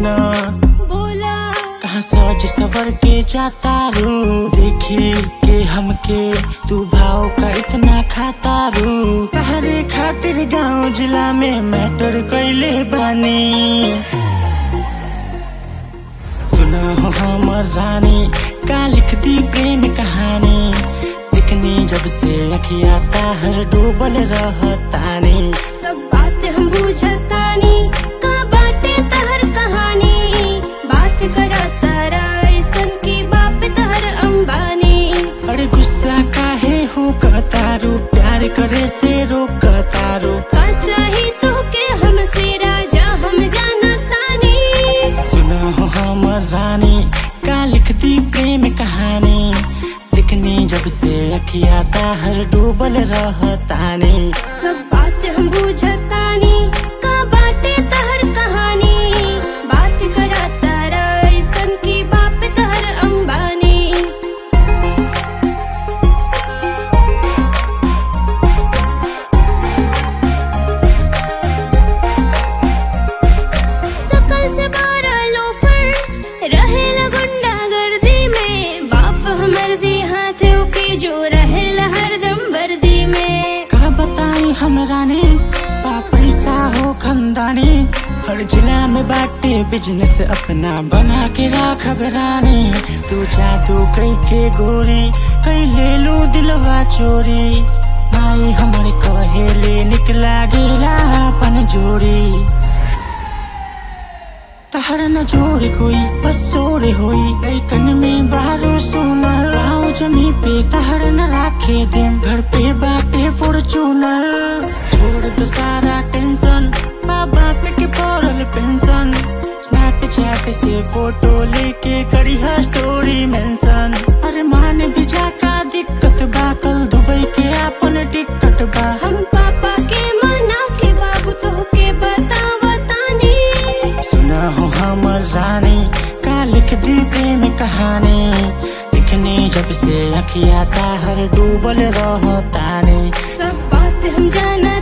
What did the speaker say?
सुना बोला कहाँ सज सवर के जाता रू देखी के हमके तू भाव का इतना खाता रू तहरे खातिर गांव जिला में मैटर कैले बानी सुना हो हमर रानी का लिख दी प्रेम कहानी दिखनी जब से अखिया ताहर डूबल रहतानी सब बात हम बुझतानी का बाटे तहर कहानी बात करता ऐसन की बाप तहर अंबानी अरे गुस्सा काहे हो कतारू प्यार करे से रोकतारू का चाही तो के हमसे राजा हम जानतानी सुना हो हमर रानी का लिखती प्रेम कहानी लिखनी जब से अखिया ताहर डूबल रहतानी सब बात हम बुझतानी का बाटे तहर कहानी बात करता ऐसन की बाप तहर अंबानी सकल से बारह लोफर रहे गुंडा गर्दी में बाप हमर दी हाथ के जो रहे हरदम वर्दी में का बताई हम रानी बा पैसा हो खंदानी हर जिला में बाटे बिजनेस अपना बना के राखब रानी तू जादू कई के गोरी कई ले लू दिलवा चोरी माई हमर कहेले निकला गेला अपन जोड़ी तहर न जोड़े कोई बस जोड़े होई लैकन में बारो सोनर आओ जमी पे तहर न राखे देम घर पे बाटे फॉर्चूनर छोड़ दो सारा टेंशन बाबा पे के पड़ल पेंशन स्नैपचैट से फोटो लेके करी है स्टोरी मेंशन अरे मान भी जा का दिक्कत बा कल दुबई के अपन टिकट बा हम पापा के मना के बाबू तो के बतावतानी सुना हो हमर रानी का लिख दी प्रेम कहानी दिखने जब से अखिया ताहर डूबल रहतानी सब बात हम जाना